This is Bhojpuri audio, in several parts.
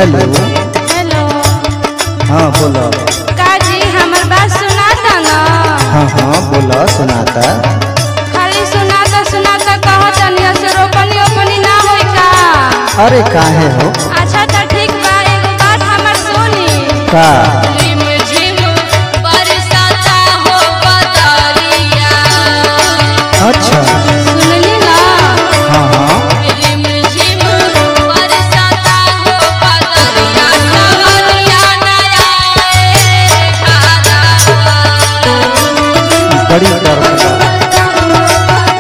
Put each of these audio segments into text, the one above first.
हेलो हेलो हाँ बोलो काजी हमर बात सुनाता न हाँ हाँ बोलो सुनाता खाली सुनाता सुनाता कहत तनी से रोपनी ओपनी ना होई का अरे काहे हो अच्छा त ठीक बा एगो बात हमर सुनी का झिम झिम बरसाता हो बदरिया अच्छा सुनली ना हाँ हाँ झिम झिम बरसाता हो बदरिया सवरिया नया ए खारा बड़ी दर्द बा।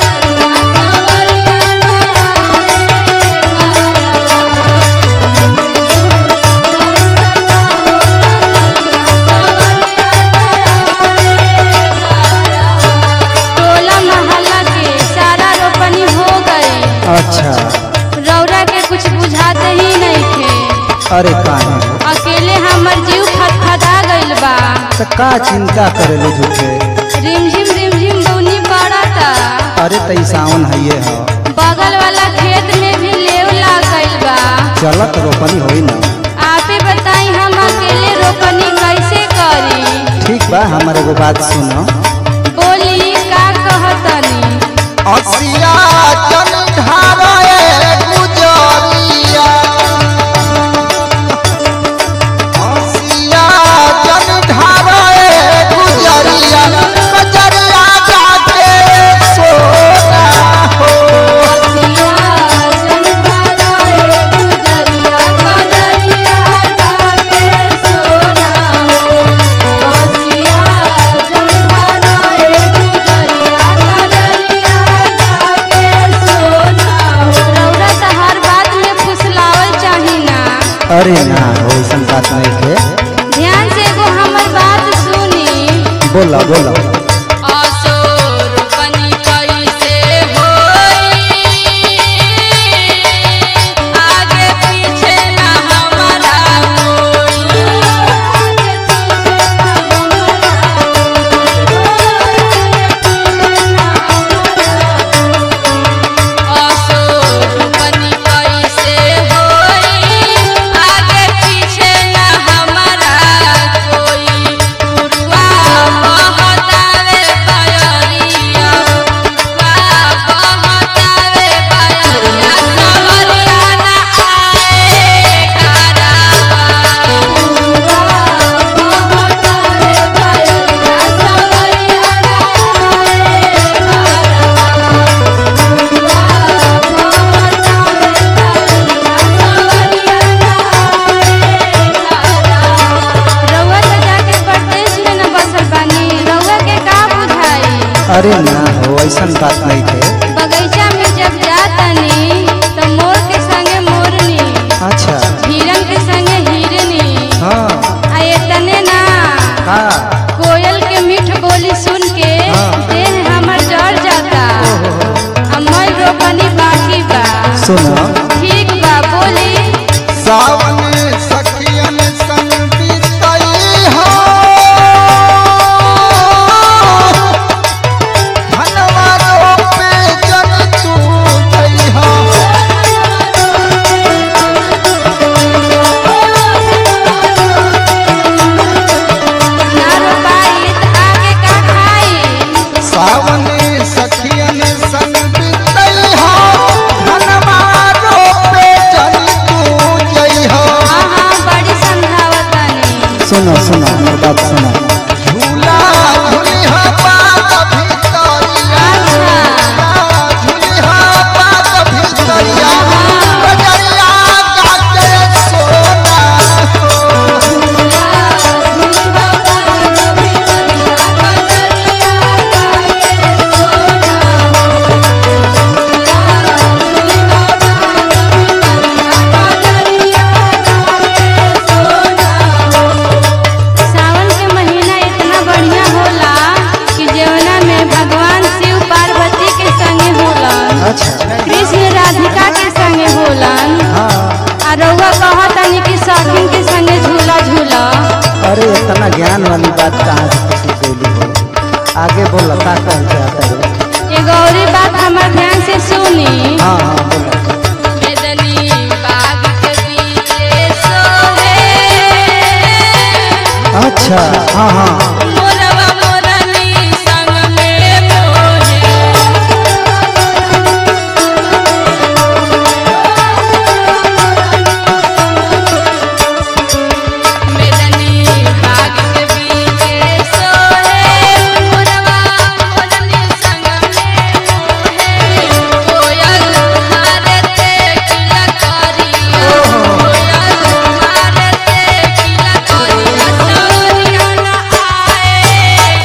टोला मोहल्ला के सारा रोपनी हो गई अच्छा रौरा के कुछ बुझाते ही नहीं थे अरे काहे हो अकेले हमर जीव फटफटा गइल बा तो का चिंता करेलू झूठे रिमझिम रिमझिम बुनी पड़ता अरे तई सावन हइये हो बगल वाला खेत में भी लेव लाग गइल बा चलत रोपनी होई ना आपे बताई हम अकेले रोपनी कैसे करी ठीक बा हमारे एगो बात सुनो बोली का कहतनी असिया जन ढारे गुजरिया असिया जन ढारे गुजरिया कजरिया जाके सोना हो रौरा त हर बात में फुसलावल चाही ना अरे ना हो ऐसा बात नहीं थे ध्यान से एगो हमर बात सुनी बोला बोला असोरपनी कैसे होई आगे पीछे ना हमारा असोरपनी कैसे होई आगे पीछे ना हमारा कोई पुरवा बहतावे बयरिया पुरवा बहतावे बयरिया सवरिया ना आए घरवा पुरवा बहतावे बयरिया सवरिया ना आए घरवा रउआ त जाके परदेश में न बसल बानी रउआ के का बुझाई अरे ना हो ऐसा बात नहीं थे बगीचा में जब जातनी त मोर के संगे मोरनी अच्छा हिरन के संगे हिरनी हाँ आ एतने ना का कोयल के मीठ बोली सुन के हाँ। देह हमर जड़ जाता आ मैं रोपनी बाकी बा सुनो ठीक बा बोली सावन सखियन संग बीतई हो धनवा रोपे जन तू गई हो ना रोपाई त आगे का खाई सावन सखियन संग बीतई हो धनवा रोपे जन तू गई हो हाँ हाँ बड़ी समझावतानी सुनो सुनो मेरी बात सुनो झूला झूलिहा पात भीतरिया अच्छा झूलिहा पात भीतरिया बजरिया काटे सोना सावन के महीना इतना बढ़िया होला कि जवना में भगवान शिव पार्वती के संगे होलन अच्छा कृष्ण राधिका के संगे होलन हाँ आ रउआ कहतनी कि सखिन के संगे झूला झूला अरे इतना ज्ञान वाली बात कहाँ से सीख गई हो आगे बोल का कहल चाहता है एगो औरी बात हमर ध्यान से सुनी हाँ हाँ बोलो मेदनी बाग के बीचे सो अच्छा हाँ हाँ मोरवा मोरनी संग में मोहे मेदनी बाग के बीचे सोहे मोरवा मोरनी संग में मोहे कोयल मारे ते किला करिया कोयल मारे ते किला करिया सवरिया ना आए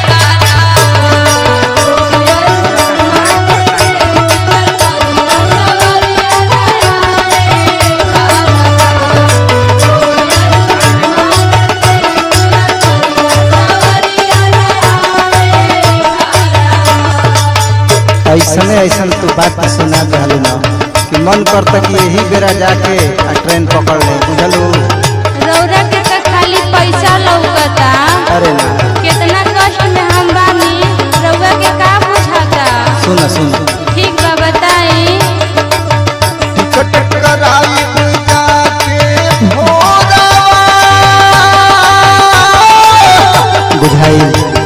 ऐसने ऐसन तू बात सुना दिलू ना कि मन करता कि यही बेरा जाके आ ट्रेन पकड़ ले बुझलू रौरा के त खाली पैसा लौकता अरे ना कितना कष्ट में हम बानी रउआ के का बुझाता सुन सुन ठीक बा बताई टिकट कराई बुझाई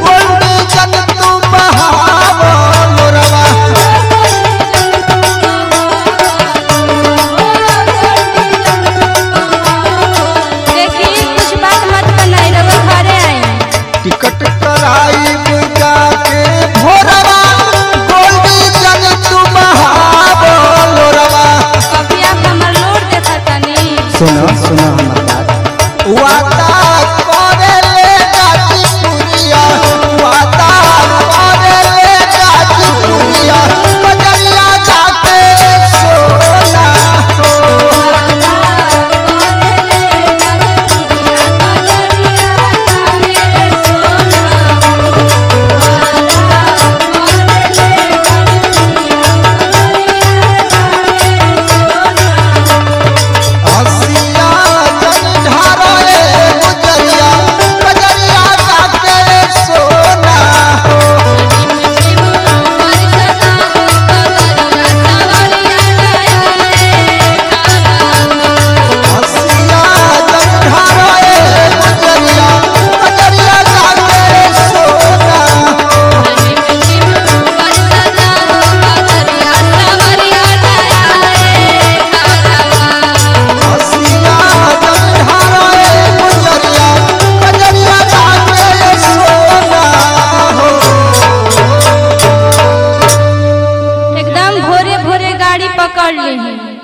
देखी कुछ बात मत बनाई रउआ घरे आई टिकट कराई जाके भोरवा गोल्डी जन तू महाबलोरवा कभी आप हमर लोड देखा तनी सुनो सुनो हमर बात वादा करे ले गाजी पुरिया वादा करे ले गाजी पुरिया बजरिया जाके सोना हसिया जन ढारे गुजरिया बजरिया जाके सोना हसिया जन ढारे गुजरिया बजरिया जाके सोना हसिया जन ढारे गुजरिया बजरिया जाके सोना हो एकदम भोरे भोरे गाड़ी पकड़ ली